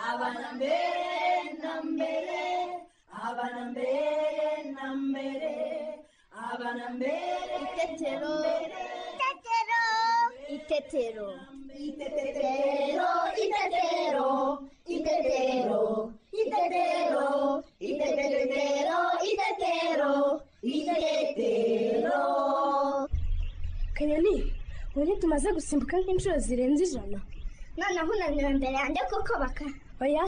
abana mbere na mbere abana mbere na mbere abana mbere Itetero. Itetero. Itetero. Itetero, itetero, itetero, itetero, itetero, itetero, itetero. kanyoni ubu tumaze gusimbuka nk'inshuro zirenze ijana Noneho unamye imbere yanjye kuko baka. oya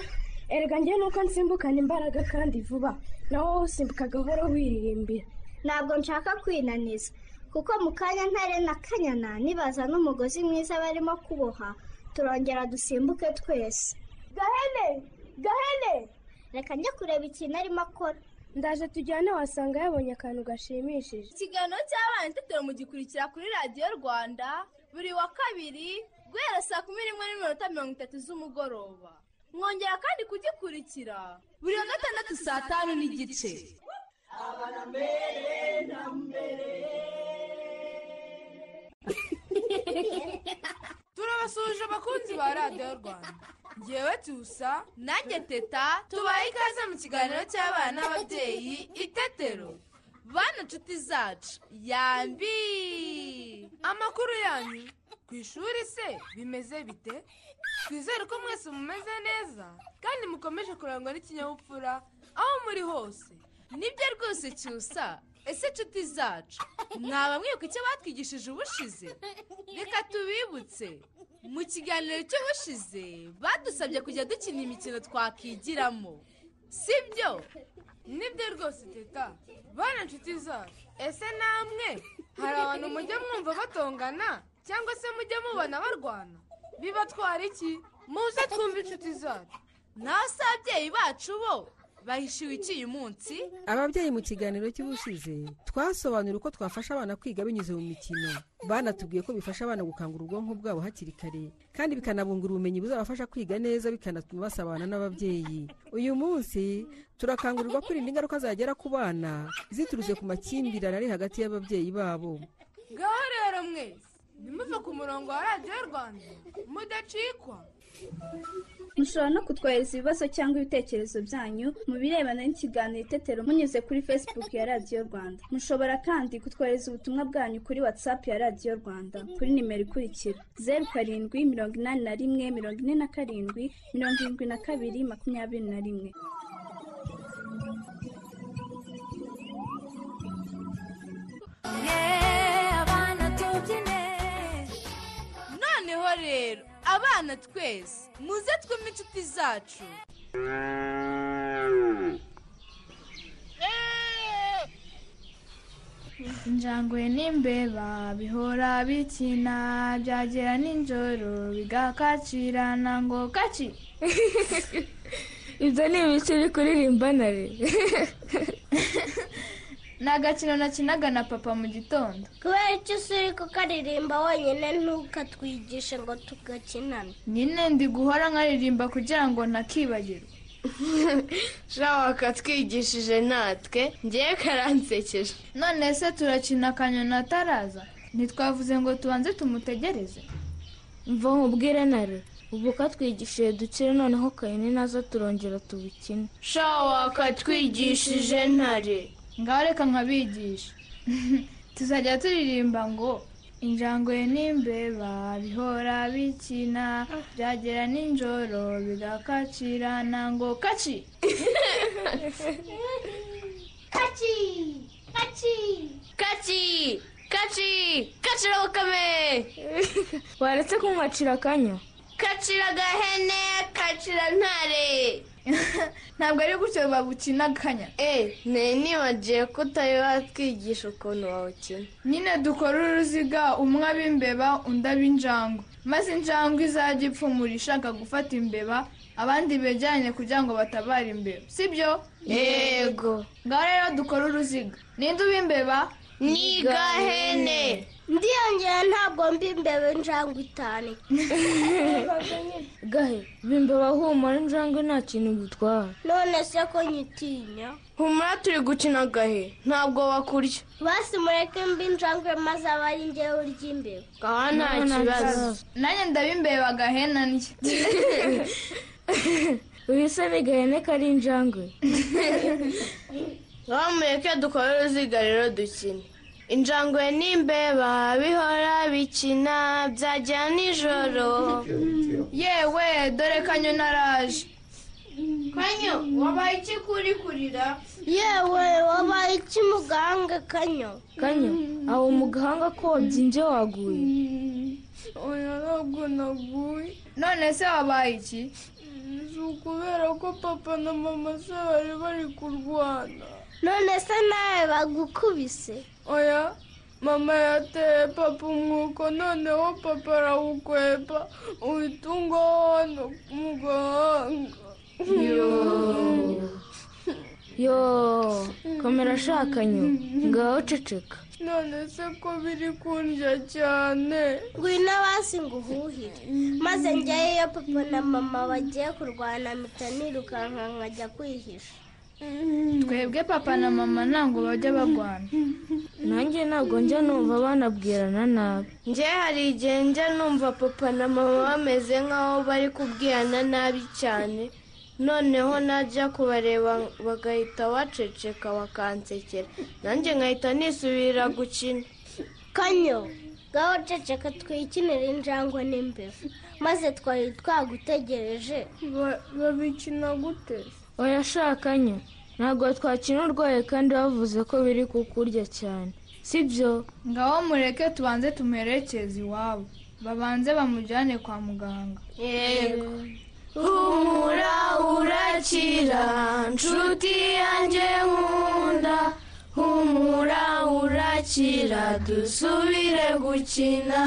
erega njye nuko nsimbukana imbaraga kandi vuba nawe wowe usimbuka gahoro wiririmbira Ntabwo nshaka kwinaniza. Kuko mu kanya ntare na kanyana nibaza n'umugozi mwiza barimo kuboha turongera dusimbuke twese. Gahene! Gahene! Reka njye kureba ikintu arimo akora. ndaje tujyane wasanga yabonye akantu gashimishije Ikiganiro cy'abana itetero mugikurikira kuri radiyo Rwanda buri wa kabiri guhera saa kumi n'imwe n'iminota mirongo itatu z'umugoroba. Mwongera kandi kugikurikira buri wa gatandatu saa tanu n'igice. turabasuhuje abakunzi ba radiyo rwanda ngewe tusa nanjye teta tubaye ikaze mu kiganiro cy'abana n'ababyeyi itetero bana nshuti zacu yambi amakuru yanyu ku ishuri se bimeze bite twizere ko mwese mumeze neza kandi mukomeje kurangwa n'ikinyabupfura aho muri hose nibyo rwose cyusa ese nshuti zacu mwaba mwibuka icyo batwigishije ubushize reka tubibutse mu kiganiro cy'ubushize badusabye kujya dukina imikino twakigiramo sibyo nibyo rwose teta bana inshuti zacu ese namwe hari abantu mujya mwumva batongana cyangwa se mujya mubona barwana bibatwara iki muze twumve inshuti zacu nawe se ababyeyi bacu bo bahishiwe iki uyu munsi ababyeyi mu kiganiro cy'ubushize twasobanura uko twafasha abana kwiga binyuze mu mikino banatubwiye ko bifasha abana gukangura ubwonko bwabo hakiri kare kandi bikanabungura ubumenyi buzabafasha kwiga neza bikanatuma basabana n'ababyeyi uyu munsi turakangurirwa kwirinda ingaruka zagera ku bana ziturutse ku makimbirane ari hagati y'ababyeyi babo ngaho rero mwese nimuve ku murongo wa radiyo rwanda mudacikwa mushobora no kutwohereza ibibazo cyangwa ibitekerezo byanyu mu birebana n'ikiganiro itetero munyuze kuri facebook ya radiyo rwanda mushobora kandi kutwohereza ubutumwa bwanyu kuri whatsapp ya radiyo rwanda kuri nimero ikurikira zeru karindwi mirongo inani na rimwe mirongo ine na karindwi mirongo irindwi na kabiri makumyabiri na rimwe noneho rero abana twese muze twumve inshuti zacu injangwe n'imbeba bihora bikina byagera ninjoro bigakacirana ngo kaci ibyo ni ibice biri kuririmba nare ni agakino nakinaga na papa mu gitondo Kubera icyo usuri kukaririmba wenyine ntukatwigishe ngo tugakinane. nyine ndi guhora nkaririmba kugira ngo ntakibagirwa shawa katwigishije natwe ngewe karansekeje none se turakina akanyoni ataraza ntitwavuze ngo tubanze tumutegereze mva nkubwire nare ubu katwigishije dukire noneho kayine nazo turongera tubikine shawa katwigishije ntare ngaho reka nkabigisha tuzajya turirimba ngo injangwe n'imbeba bihora bikina byagera ninjoro bigakacirana ngo kaci Kaci! Kaci! kaci kaci kacira bukame waretse kumwacira akanya kacira gahene kacira ntare ntabwo ari gutyo babukina akanya e nari nibagiye ko utari watwigisha ukuntu wawukina nyine dukora uruziga umwe aba imbeba undi aba injangwe maze injangwe izajya ipfumura ishaka gufata imbeba abandi begeranye kugira ngo batabare imbeba sibyo yego ngaho rero dukora uruziga ninde uba imbeba ni gahene Ndiyongera ntabwo mbi imbeba injangwe itanu. gahe bimbeba humura injangwe nta kintu gutwara None se ko nyitinya? humura turi gukina gahe ntabwo bakurya Basi mureke mbi injangwe maze abe ari njyewe urya imbeba. ngaho nta kibazo nanjye ndabimbeba gahena ndya wihise bigahene kari injangwe bamureke dukore uruziga rero dukine injangwe n'imbeba bihora bikina byagera nijoro yewe dore kanyo naraje kanyo wabaye iki kuri kurira yewe wabaye iki muganga kanyo kanyo aho mu gahanga ko wabyimbye waguye oya ntabwo naguye none se wabaye iki si ukubera ko papa na mama se bari bari kurwana none se nawe bagukubise oya mama yateye papa umwuko noneho papa arawukweba uhita ungono mu gahanga yo komera shakanyo ngaho ceceka none se ko biri kundya cyane ngwino hasi ngo uhuhire maze njyayo iyo papa na mama bagiye kurwana mpita nirukanka nkajya kwihisha twebwe papa na mama ntabwo bajya barwana nanjye ntabwo njya numva banabwirana nabi njye hari igihe njya numva papa na mama bameze nk'aho bari kubwirana nabi cyane noneho najya kubareba bagahita baceceka bakansekera nanjye nkahita nisubirira gukina kanyo ngaho ceceka twikinira injangwe n'imbeba maze twari twagutegereje babikina gute wayashakanyo ntabwo twakina urwaye kandi bavuze ko biri kukurya cyane sibyo ngaho mureke tubanze tumuherekeze iwabo babanze bamujyane kwa muganga yego humura urakira nshuti yanjye nkunda humura urakira dusubire gukina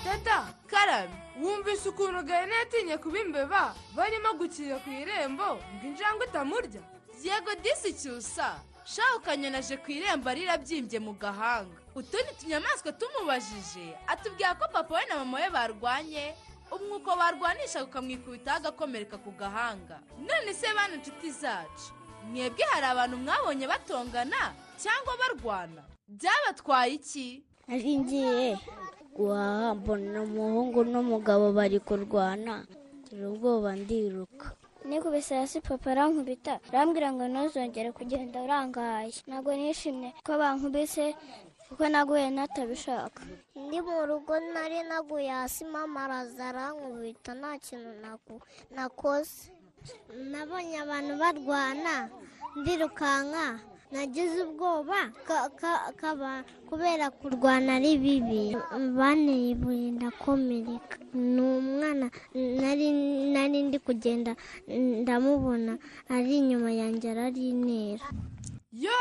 tata karabe wumvise ukuntu gahene yatinye kuba imbeba barimo gukira ku irembo ngo injangwe itamurya yego disi cyusa shaho ukanyonaje ku irembo arira abyimbye mu gahanga utundi tunyamaswa tumubajije atubwira ko papa we na mama we barwanye umwuko barwanisha ukamwikubitaho agakomereka ku gahanga none se bana inshuti zacu mwebwe hari abantu mwabonye batongana cyangwa barwana byabatwaye iki nari ngiye guhaha mbona umuhungu n'umugabo bari kurwana ngira ubwoba ndiruka nikubise hasi papa arankubita arambwira ngo ntuzongere kugenda urangaye ntabwo nishimye ko bankubise kuko naguye natabishaka ndi mu rugo nari naguye hasi mama araza arankubita nta kintu naku- nakoze nabonye abantu barwana ndirukanka nagize ubwoba ka- ka- kaba kubera kurwana ari bibi banteye ibuye ndakomereka ni umwana nari nari ndi kugenda ndamubona ari inyuma yanjye ararinera yo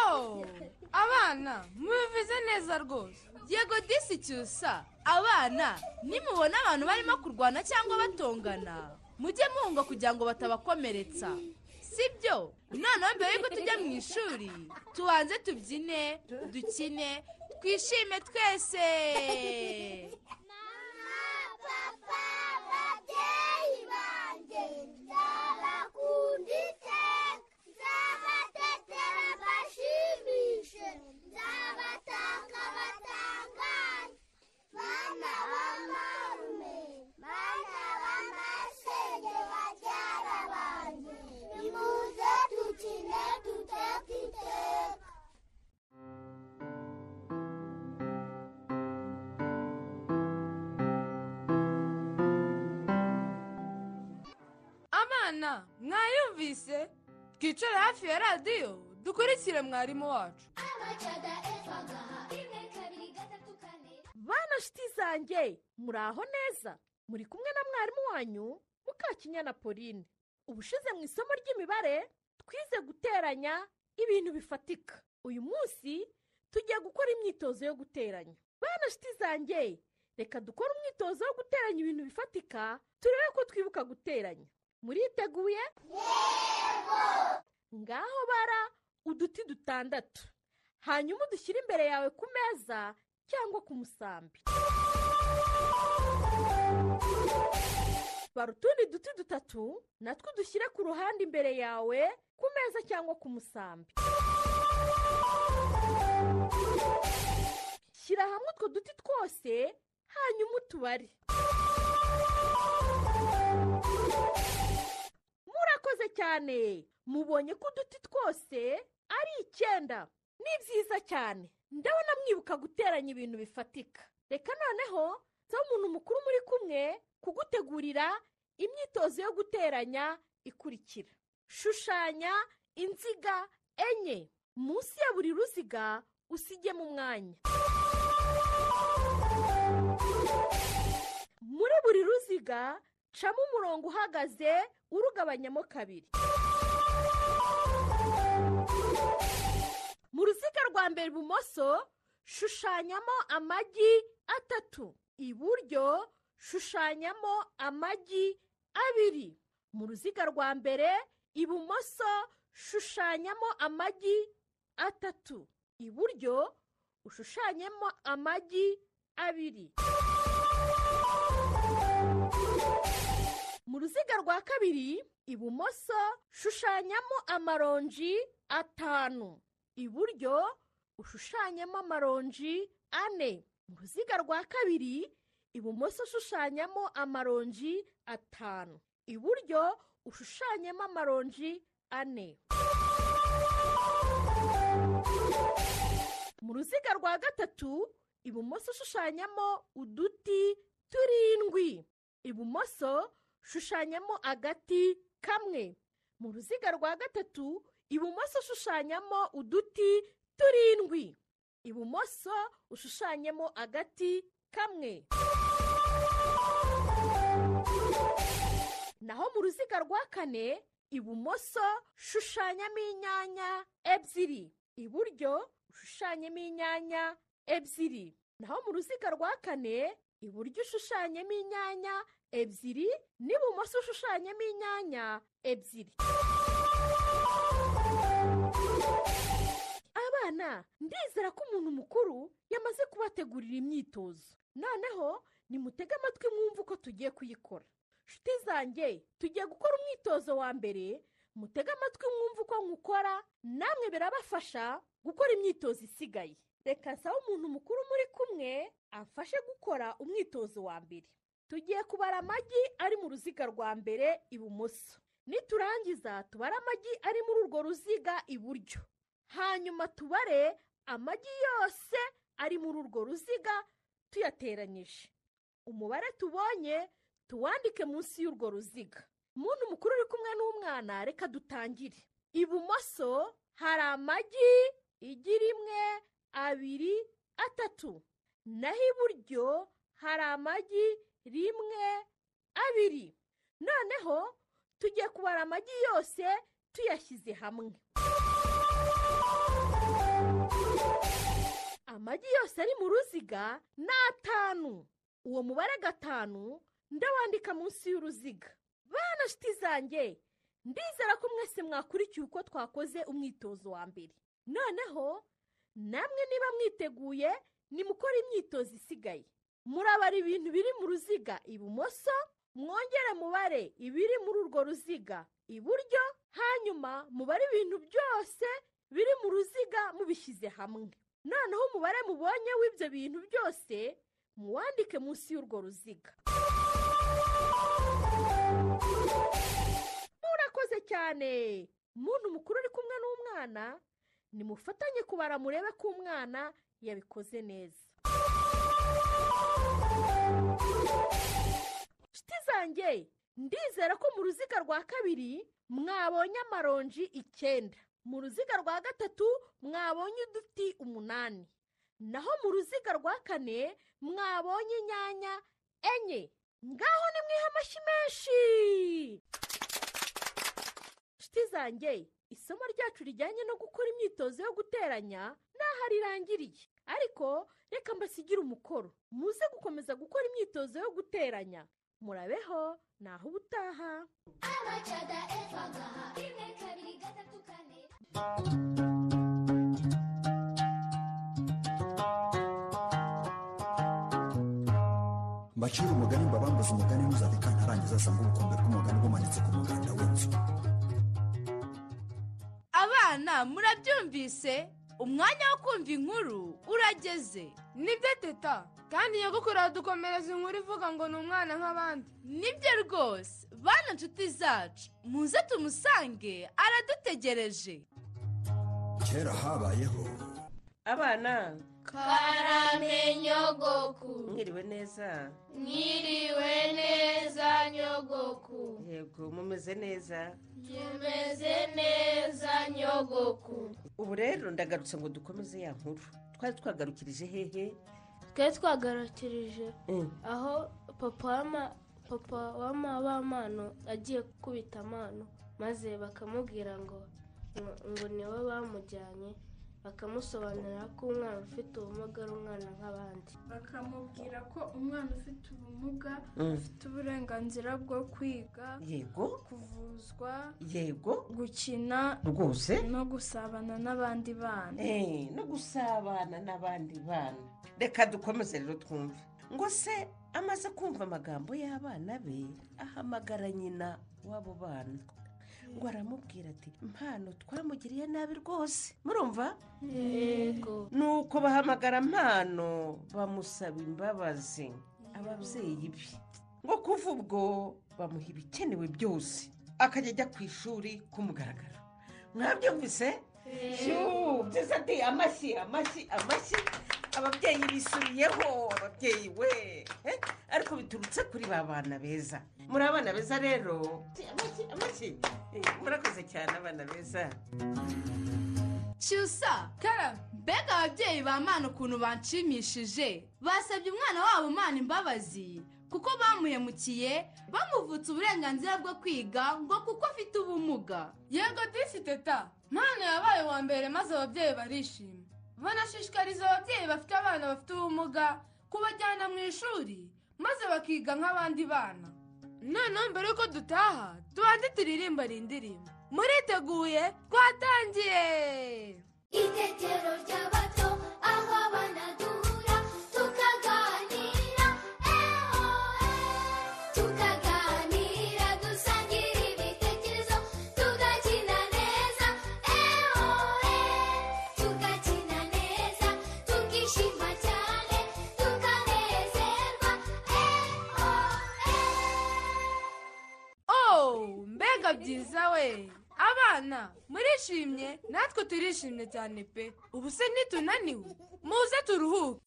abana mubivuze neza rwose yego disi cyusa abana nimubona abantu barimo kurwana cyangwa batongana mujye muhunga kugira ngo batabakomeretsa sibyo noneho mbere yuko tujya mu ishuri tubanze tubyine dukine twishime twese papa babyeyi banjye nzabakunda iteka nzabatetera mbashimishe nzabatanga batangaje bana bamarume bana bamasenge babyara banjye nimuze dukine duteka iteka abana mwayumvise twicare hafi ya radiyo dukurikire mwarimu wacu bana shiti zanjye muraho neza muri kumwe na mwarimu wanyu mukakinyana pauline ubushize mu isomo ry'imibare twize guteranya ibintu bifatika uyu munsi tugiye gukora imyitozo yo guteranya bana shiti zanjye reka dukore umwitozo wo guteranya ibintu bifatika turebe ko twibuka guteranya muriteguye ngaho bara uduti dutandatu hanyuma udushyire imbere yawe ku meza cyangwa ku musambi bara utundi duti dutatu natwo dushyire ku ruhande imbere yawe ku meza cyangwa ku musambi utwo duti twose hanyuma utubare murakoze cyane mubonye ko uduti twose ari icyenda ni byiza cyane ndabona mwibuka guteranya ibintu bifatika reka noneho nsaba umuntu mukuru muri kumwe kugutegurira imyitozo yo guteranya ikurikira shushanya inziga enye munsi ya buri ruziga usigemo umwanya muri buri ruziga camo umurongo uhagaze urugabanyamo kabiri mu ruziga rwa mbere ibumoso shushanyamo amagi atatu iburyo shushanyamo amagi abiri mu ruziga rwa mbere ibumoso shushanyamo amagi atatu iburyo ushushanyemo amagi abiri mu ruziga rwa kabiri ibumoso shushanyamo amaronji atanu iburyo ushushanyamo amaronji ane mu ruziga rwa kabiri ibumoso ushushanyamo amaronji atanu iburyo ushushanyemo amaronji ane mu ruziga rwa gatatu ibumoso ushushanyamo uduti turindwi ibumoso shushanyamo agati kamwe mu ruziga rwa gatatu ibumoso ushushanyamo uduti turindwi ibumoso ushushanyemo agati kamwe naho mu ruziga rwa kane ibumoso shushanyamo inyanya ebyiri iburyo ushushanyemo inyanya ebyiri naho mu ruziga rwa kane iburyo ushushanyemo inyanya ebyiri n'ibumoso ushushanyemo inyanya ebyiri abana ndizera ko umuntu mukuru yamaze kubategurira imyitozo noneho nimutege amatwi mwumve uko tugiye kuyikora nshuti zanjye tugiye gukora umwitozo wa mbere mutege amatwi mwumve uko nkukora namwe birabafasha gukora imyitozo isigaye reka nsaba umuntu mukuru muri kumwe amfashe gukora umwitozo wa mbere tugiye kubara amagi ari mu ruziga rwa mbere ibumoso niturangiza tubare amagi ari muri urwo ruziga iburyo hanyuma tubare amagi yose ari muri urwo ruziga tuyateranyije umubare tubonye tuwandike munsi y'urwo ruziga umuntu mukuru uri kumwe n'umwana reka dutangire ibumoso hari amagi igira imwe abiri atatu naho iburyo hari amagi rimwe abiri noneho tugiye kubara amagi yose tuyashyize hamwe amagi yose ari mu ruziga ni atanu uwo mubare gatanu ndawandika munsi y'uruziga bana nshuti zanjye ndizera ko mwese mwakurikiye uko twakoze umwitozo wa mbere noneho namwe niba mwiteguye nimukora imyitozo isigaye murabara ibintu biri mu ruziga ibumoso mwongere mubare ibiri muri urwo ruziga iburyo hanyuma mubare ibintu byose biri mu ruziga mubishyize hamwe noneho umubare mubonye w'ibyo bintu byose muwandike munsi y'urwo ruziga murakoze cyane muntu mukuru uri kumwe n'umwana nimufatanye kubara murebe ko umwana yabikoze neza inshuti zanjye ndizera ko mu ruziga rwa kabiri mwabonye amaronji icyenda mu ruziga rwa gatatu mwabonye uduti umunani naho mu ruziga rwa kane mwabonye inyanya enye ngaho ni mwiha amashyi menshi inshuti zanjye isomo ryacu rijyanye no gukora imyitozo yo guteranya n'aho rirangiriye ariko reka mbasigire umukoro muze gukomeza gukora imyitozo yo guteranya murabeho naho ubutaha mbacira umugani mbabambuze umugani ntuzabika ntarangiza asanga ubukombe bw'umugani bumanitse ku muganda w'inzu abana murabyumvise umwanya wo kumva inkuru urageze nibyo teta kandi nyagukuru aradukomereza inkuru ivuga ngo ni umwana nk'abandi nibyo rwose bana nshuti zacu muze tumusange aradutegereje kera habayeho abana karame nyogoku mwiriwe neza mwiriwe neza nyogoku yego mumeze neza tumeze neza nyogoku ubu rero ndagarutse ngo dukomeze ya nkuru twari twagarukirije hehe twari twagarukirije aho papa w'ama papa w'amabamano agiye gukubita amano maze bakamubwira ngo ngo niwe bamujyanye bakamusobanurira ko umwana ufite ubumuga ari umwana nk'abandi bakamubwira ko umwana ufite ubumuga Mm. afite uburenganzira bwo kwiga Yego. kuvuzwa yego gukina Rwose? no gusabana n'abandi bana Eh, no gusabana n'abandi bana reka dukomeze rero twumve ngo se amaze kumva amagambo y'abana be ahamagara nyina w'abo bana ngo aramubwira ati mpano twamugiriye nabi rwose murumva Yego. nuko bahamagara mpano bamusaba imbabazi ababyeyi be ngo kuva ubwo bamuha ibikenewe byose akajya ajya ku ishuri kumugaragara mwabyumvise Shuu, byiza ati amashyi amashyi amashyi ababyeyi bisubiyeho ababyeyi we Eh, ariko biturutse kuri ba bana beza muri abana beza rero amashyi amashyi Eh, murakoze cyane abana beza cyusa kara mbega ababyeyi ba mwana ukuntu banshimishije basabye umwana wabo mana imbabazi kuko bamuhemukiye bamuvutse uburenganzira bwo kwiga ngo kuko afite ubumuga yego disi teta mwana yabaye uwa mbere maze ababyeyi barishima banashishikariza ababyeyi bafite abana bafite ubumuga kubajyana mu ishuri maze bakiga nk'abandi bana noneho mbere y'uko dutaha tubanze turirimba rindirimbo muriteguye twatangiye itetero ry'abato aho abana duhura tukaganira eho tukaganira dusangira ibitekerezo tugakina neza eho tugakina neza tukishima cyane tukanezerwa eho ooo mbega byiza we abana murishimye natwe turishimye cyane pe ubu se ntitunaniwe muze turuhuke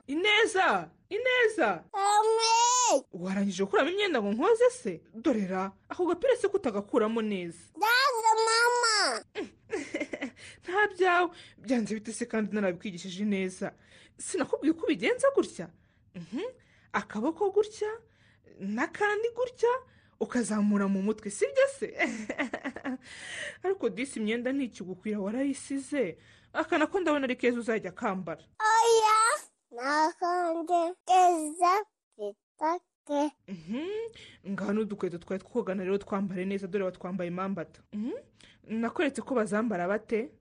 ineza ineza amwe warangije gukuramo imyenda ngo nkoze se dorera ako gapira se kutagakuramo neza ndaza mama nta byawe byanze bite se kandi narabikigishije neza sinakubwiye ko ubigenza gutya Mhm. akaboko gutya n'akandi gutya ukazamura mu mutwe sibyo se ariko disi imyenda ntikigukwira warayisize akana ko ndabona ari keza uzajya akambara oya nakanje keza bitake ngaho n'udukweto twari twogana rero twambare neza dore batwambaye impambata Mhm. nakweretse ko bazambara bate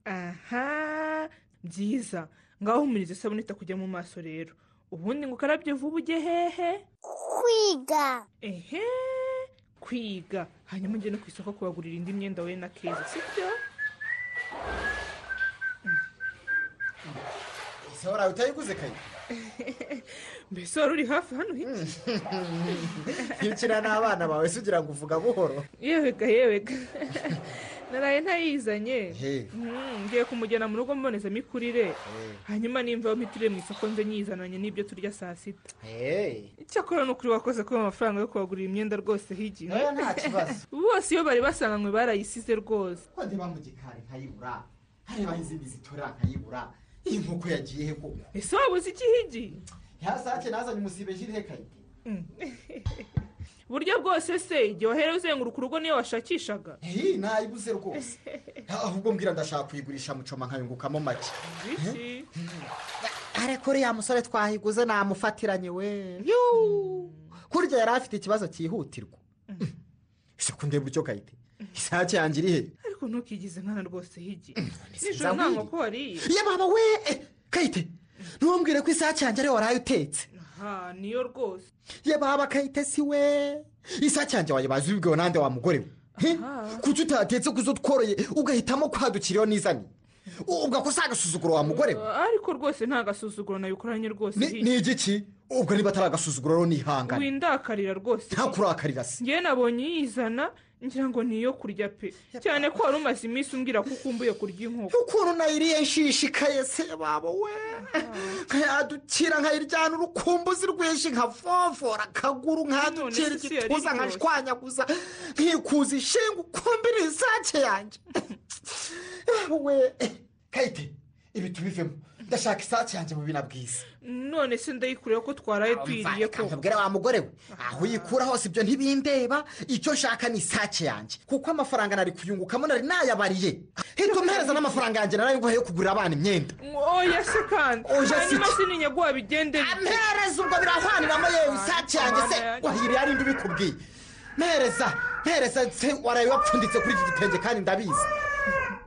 aha byiza ngaho humuriza isabune itakujya mu maso rero ubundi ngo ukarabye vuba ujye hehe kwiga ehe kwiga hanyuma ujye no ku isoko kubagurira indi myenda wowe na keza sibyo ese warawe utayiguze kayi mbese wari uri hafi hano hirya iyo ukina n'abana bawe se ugira ngo uvuga buhoro yewega yewega naraye ntayizanye He. Mhm, ngiye kumujyana mu rugo mbonezamikurire Eh, hanyuma nimva miturire mu isoko nze nyizananye n'ibyo turya saa sita eh, icyakora ni ukuri wakoze kuba amafaranga yo kubagurira imyenda rwose higihe Eh, nta kibazo. bose iyo bari basanganywe barayisize rwose ko ndeba mu gikari nkayibura hareba izindi zitora nkayibura iyi nkoko yagiye he koko ese waba uzi iki higi yasake nazanye umusibe jire kayi buryo bwose se igihe wahereye uzenguruka urugo niyo washakishaga iyi nayibuze rwose ahubwo mbwira ndashaka kuyigurisha mucoma nkayungukamo make Iki? ariko uriya musore twahiguze namufatiranye we Yuu! kurya yari afite ikibazo cyihutirwa ese ko ndeba icyo kayite isake yanjye iri he ariko ntukigize nkana rwose higi sinzi nijoro nta ahubwo. nkoko wariye ye baba we Eh, kayite ntumbwire ko isake yanjye ariyo waraye utetse ha niyo rwose ye baba kayitesi we isake yanjye wayibaza ibibwiwe n'andi wa mugore we He? kuki utatetse ku zo tworoye ugahitamo kwadukiriyeho n'izani ubwo ako si agasuzuguro wa mugore we ariko rwose nta gasuzuguro nabikoranye rwose Ni- ni igiki ubwo niba atari agasuzuguro rero nihangane windakarira rwose nta kurakarira se njyewe nabonye yizana ngira ngo ni iyo kurya pe cyane ko wari umaze iminsi umbwira ko ukumbuye kurya inkoko ukuntu nayiriye nshishikaye se baba we nkayadukira nkayiryana urukumbuzi rwinshi nkavovora akaguru nkadukira se si yari igituza iryoshye? nkashwanyaguza nkikuza ishinga ukumbira isake yanjye we kayite ibi tubivemo ndashaka isake yanjye mu bina bwiza none se ndayikuriye ko twaraye tuyiriye ko nkabwira wa mugore we aho uyikura hose ibyo ntibindeba icyo nshaka ni isake yanjye kuko amafaranga nari kuyungukamo nari nayabariye hita umuhereza n'amafaranga yanjye narayibuha yo kugurira abana imyenda oya se kandi Oya si hanyuma iki. se ni nyaguha bigendere mpereza ubwo birahwaniramo yewe isake yanjye se wahiriye ari ubikubwiye mpereza mpereza se waraye wapfunditse kuri iki gitenge kandi ndabizi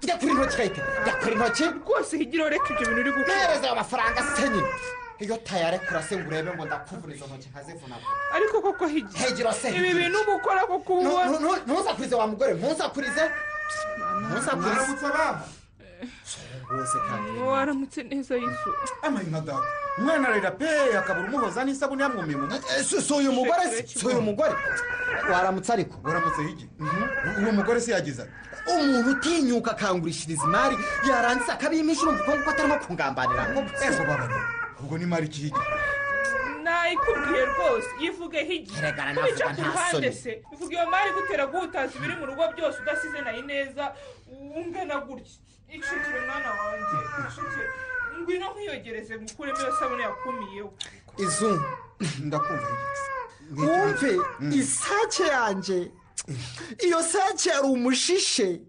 njya kuri intoki kayite njya kuri intoki rwose higira ureke ibyo bintu uri gukora mpereza ayo mafaranga se nyine iyo tayarekura se ngo urebe ngo ndakuvuniza intoki nkazivunagura ariko koko higira Higiro se, ibi higiro. bintu uba ukora ko kuba Nu- ubona nu- nu- ntuzakurize wa mugore ntuzakurize ntuzakurize rwose kandi waramutse neza yesu amahina data umwana ararira pe akabura umuhoza n'isabune yamwumiye mu mutwe si si uyu mugore si si uyu mugore waramutse ariko waramutse higi uwo mugore se yagize ati umuntu utinyuka akangurishiriza imari yarangiza akabimisha urumva ukuntu ko atarimo kungambanira ejo baba ubwo ni mari iki higi nayikubwiye rwose yivuge higira Erega ko bica navuga ku nta ruhande soni. se ivuga iyo mari gutera guhutaza ibiri mu rugo byose udasize nayo ineza ungana gutya icukire mwana wanjye icukire ngwino nkwiyogereze ngukuremo iyo sabune yakumiyeho izungu ndakumva wumve isake yanjye iyo sake yari umushishe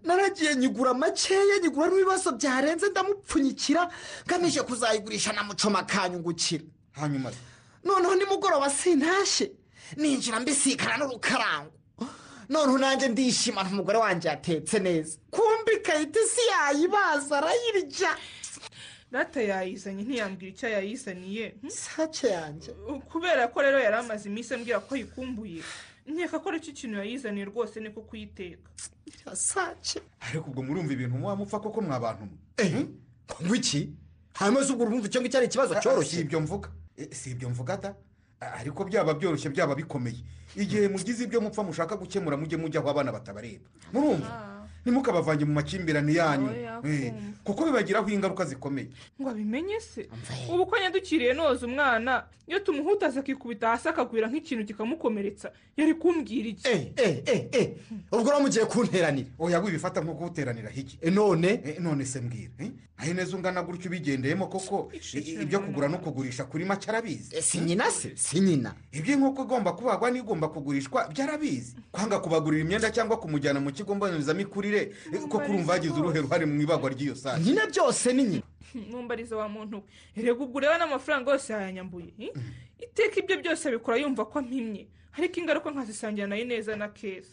naragiye nyigura makeya nyigura n'ibibazo byarenze ndamupfunyikira ngamije kuzayigurisha na mucoma akanyungukira hanyuma se noneho nimugoroba sintashye ninjira mbisikana n'urukarango noneho nanjye ndishima umugore wanjye yatetse neza kumbi kayite si yayibaza arayirya data yayizanye ntiyambwira icyo yayizaniye sake yanjye kubera ko rero yari amaze iminsi ambwira ko ayikumbuye nkeka ko aricyo kintu yayizaniye rwose niko kuyiteka sake ariko ubwo murumva ibintu muba mupfa koko mwa bantu mwe ngo iki hanyuma se ubwo urumva icyo ngicyo ari ikibazo cyoroshye si ibyo mvuga Eh, si ibyo mvuga da Ah, ariko byaba byoroshye byaba bikomeye igihe mugize ibyo mupfa mushaka gukemura mujye mujyaho abana batabareba murumva ntimukabavange mu makimbirane yanyu Oya, Eh, kuko bibagiraho ingaruka zikomeye ngo abimenye se ubu ko yadukiriye noza umwana iyo tumuhutaza akikubita hasi akagwira nk'ikintu kikamukomeretsa yari kumbwira iki ubwo rero mugiye kunteranira oya wibifata nko kuwuteranira hiki none none se mbwira eh? aho neza ungana gutyo ubigendeyemo koko i- ibyo kugura no kugurisha kuri make arabizi si nyina se si nyina iby'inkoko igomba kubagwa n'igomba kugurishwa byarabizi kwanga kubagurira imyenda cyangwa kumujyana mu kigo mbonezamikurire eh, koko urumva yagize uruhe ruhare mu ibagwa ry'iyo sake nyina byose ni nyina mumbariza wa muntu we erega ubwo ureba n'amafaranga yose yayanyambuye eh? iteka ibyo byose abikora yumva ko ampimye ariko ingaruka nkazisangira nayo neza na keza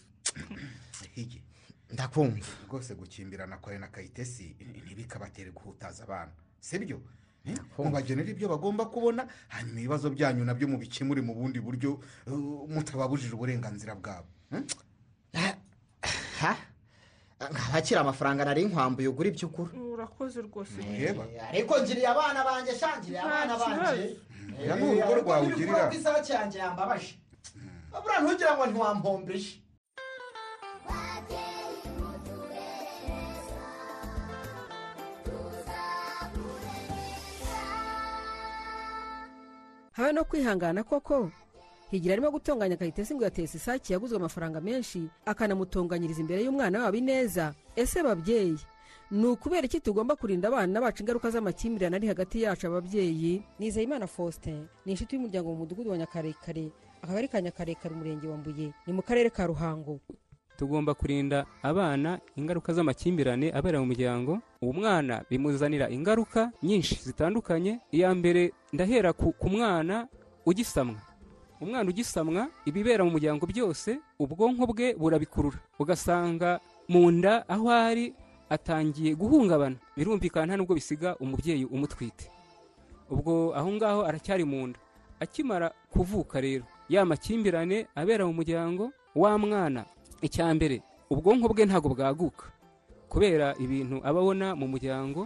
higi ndakumva rwose gukimbirana kare na kayitesi ntibikabatere guhutaza abana sibyo mubagenera ibyo bagomba kubona hanyuma ibibazo byanyu nabyo mubikemure mu bundi buryo eh, mutababujije uburenganzira bwabo Hmm? nkabakira amafaranga nari nkwambuye ugura ibyo ugura urakoze rwose Reba. ariko ngiriye abana banjye shangiriye abana Nta kibazo. banjye Oya, ni urugo rwawe ugirira. isake yanjye yambabaje abura ntugira ngo ntiwampombeshe habe no kwihangana koko higira arimo gutunganya kayitesi ngo yatetse isake yaguzwe amafaranga menshi akanamutunganyiriza imbere y'umwana wabo ineza ese babyeyi ni ukubera iki tugomba kurinda abana bacu ingaruka z'amakimbirane ari hagati yacu ababyeyi nizeyimana faustin ni inshuti y'umuryango mu mudugudu wa nyakarekare akagari ka nyakarekare umurenge wa mbuye ni mu karere ka ruhango tugomba kurinda abana ingaruka z'amakimbirane abera mu muryango uwo mwana bimuzanira ingaruka nyinshi zitandukanye iya mbere ndahera ku ku mwana ugisamwa umwana ugisamwa ibibera mu muryango byose ubwonko bwe burabikurura ugasanga mu nda aho ari atangiye guhungabana birumvikana nta nubwo bisiga umubyeyi umutwite ubwo aho ngaho aracyari mu nda akimara kuvuka rero ya makimbirane abera mu muryango wa mwana icya mbere ubwonko bwe ntabwo bwaguka kubera ibintu aba abona mu muryango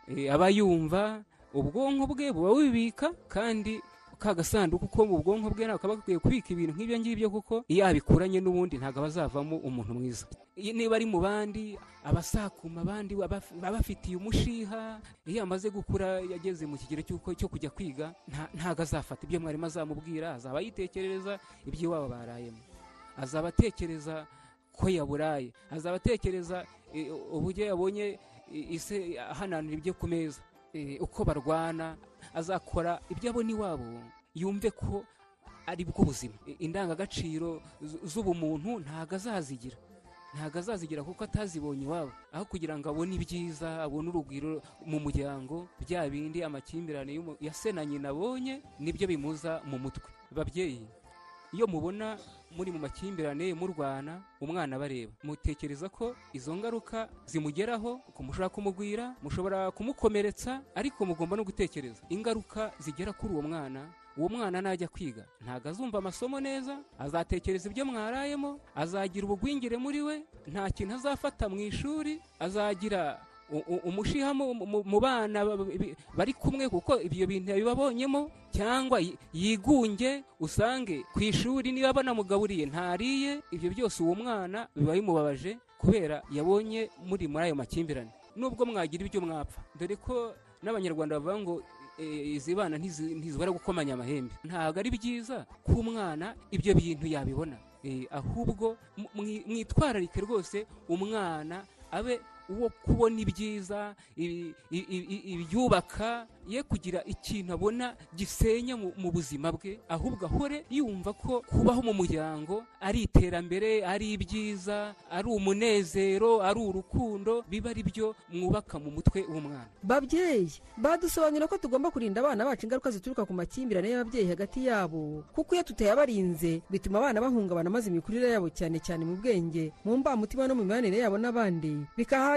eh, aba yumva ubwonko bwe buba bubibika kandi ka gasanduku ko mu bwonko bwe ntabwo kaba gakwiye kubika ibintu nk'ibyo ngibyo kuko iyo abikuranye n'ubundi ntabwo aba azavamo umuntu mwiza Iyo- niba ari mu bandi aba asakuma abandi aba aba afitiye umushiha iyo amaze gukura yageze mu kigero cy'uko- cyo kujya kwiga nta- ntabwo azafata ibyo mwarimu azamubwira azaba yitekerereza iby'iwabo barayemo azaba atekereza ko yaburaye azaba atekereza eh, uburyo yabonye eh, ise ahananura ibyo ku meza eh, uko barwana azakora ibyo abona iwabo yumve ko ari bwo buzima I- indangagaciro z- z'ubumuntu ntabwo azazigira ntabwo azazigira kuko atazibonye iwabo aho kugira ngo abone ibyiza abone urugwiro mu muryango bya bindi amakimbirane y'umu- ya se na nyina abonye nibyo bimuza mu mutwe babyeyi iyo mubona muri mu makimbirane murwana umwana bareba mutekereza ko izo ngaruka zimugeraho ko mushobora kumugwira mushobora kumukomeretsa ariko mugomba no gutekereza ingaruka zigera kuri uwo mwana uwo mwana najya kwiga ntabwo azumva amasomo neza azatekereza ibyo mwarayemo azagira ubugwingire muri we nta kintu azafata mu ishuri azagira u- u- umushiha mu- mu- mu bana ba- ba- bi- bari kumwe kuko ibyo bintu yabibabonyemo cyangwa yi- yigunge usange ku ishuri niba banamugaburiye ntariye ibyo byose uwo mwana biba bimubabaje kubera yabonye muri muri ayo makimbirane nubwo mwagira ibyo mwapfa dore ko n'abanyarwanda bavuga ngo eh, izi bana ntizi- ntizibara gukomanya amahembe ntabwo ari byiza ko umwana ibyo bintu yabibona Eh, ahubwo mu- mwi- mwitwararike rwose umwana abe uwo kubona ibyiza ibi- i- i- i- ibyubaka ye kugira ikintu abona gisenya mu mu buzima bwe ahubwo ahore yumva ko kubaho mu muryango ari iterambere ari ibyiza ari umunezero ari urukundo biba ari byo mwubaka mu mutwe w'umwana babyeyi badusobanurira ko tugomba kurinda abana bacu ingaruka zituruka ku makimbirane y'ababyeyi hagati yabo kuko iyo tutayabarinze bituma abana bahungabana maze imikurire yabo cyane cyane mu bwenge mu mbamutima no mu mibanire yabo n'abandi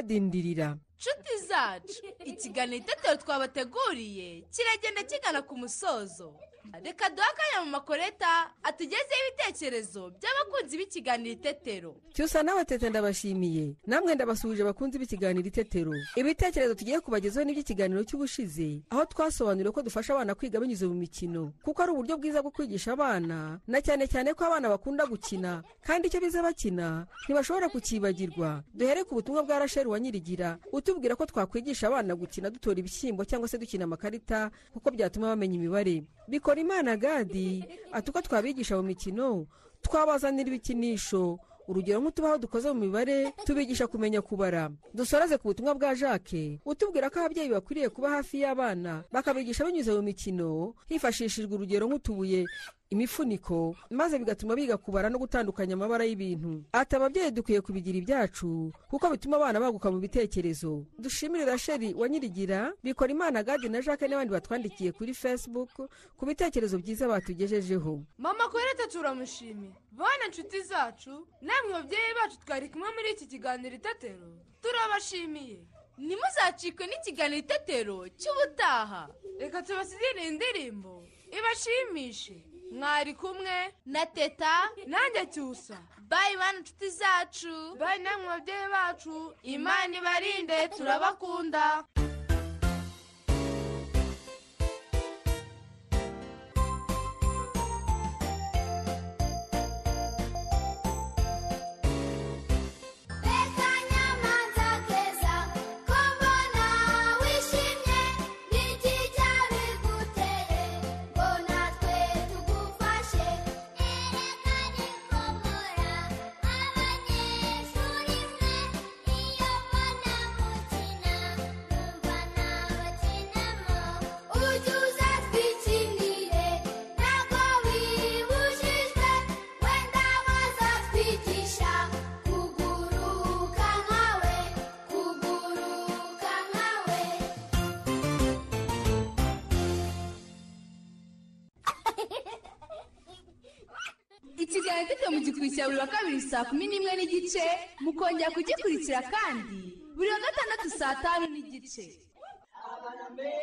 bikahadindirira nshuti zacu ikiganiro itetero twabateguriye kiragenda kigana ku musozo reka duhe akanya mu makoreta atugezeho ibitekerezo by'abakunzi b'ikiganiro itetero cyusa nawe tete ndabashimiye namwe ndabasuhuje abakunzi b'ikiganiro itetero ibitekerezo tugiye kubagezaho n'iby'ikiganiro cy'ubushize aho twasobanuriwe ko dufasha abana kwiga binyuze mu mikino kuko ari uburyo bwiza bwo kwigisha abana na cyane cyane ko abana bakunda gukina kandi icyo bize bakina ntibashobora kukibagirwa duhere ku butumwa bwa rasheli wa nyirigira utubwira ko twakwigisha abana gukina dutora ibishyimbo cyangwa se dukina amakarita kuko byatuma bamenya imibare bikora imana gadi ati uko twabigisha mu mikino twabazanira ibikinisho urugero nk'utubaho dukoze mu mibare tubigisha kumenya kubara dusoreze ku butumwa bwa jacques utubwira ko ababyeyi bakwiriye kuba hafi y'abana bakabigisha binyuze mu mikino hifashishijwe urugero nk'utubuye imifuniko maze bigatuma biga kubara no gutandukanya amabara y'ibintu ati ababyeyi dukwiye kubigira ibyacu kuko bituma abana baguka mu bitekerezo dushimire rasheli wa nyirigira bikora imana gadi na jacques n'abandi batwandikiye kuri facebook ku bitekerezo byiza batugejejeho mama korete turamushimiye bana inshuti zacu namwe babyeyi bacu twari kumwe muri iki kiganiro itetero turabashimiye ntimuzacikwe n'ikiganiro itetero cy'ubutaha reka tubasigire indirimbo ibashimishe mwari kumwe na teta nanjye cyusa bayi bana inshuti zacu bayi namwe babyeyi bacu imana ibarinde turabakunda Akanyamanza keza ko mbona wishimye n'iki cyabiguteye ngo natwe tugufashe erekane ko mpora abanyeshuri mwe iyo mbona mukina numva nabakinamo ujye uza twikinire ntabwo wibujijwe wenda bazatwigisha kuguruka nkawe kuguruka nkawe ikiganiro gito mugikurikira buri wa kabiri saa kumi n'imwe n'igice mukongera kugikurikira kandi buri wa gatandatu saa tanu n'igice abana mbere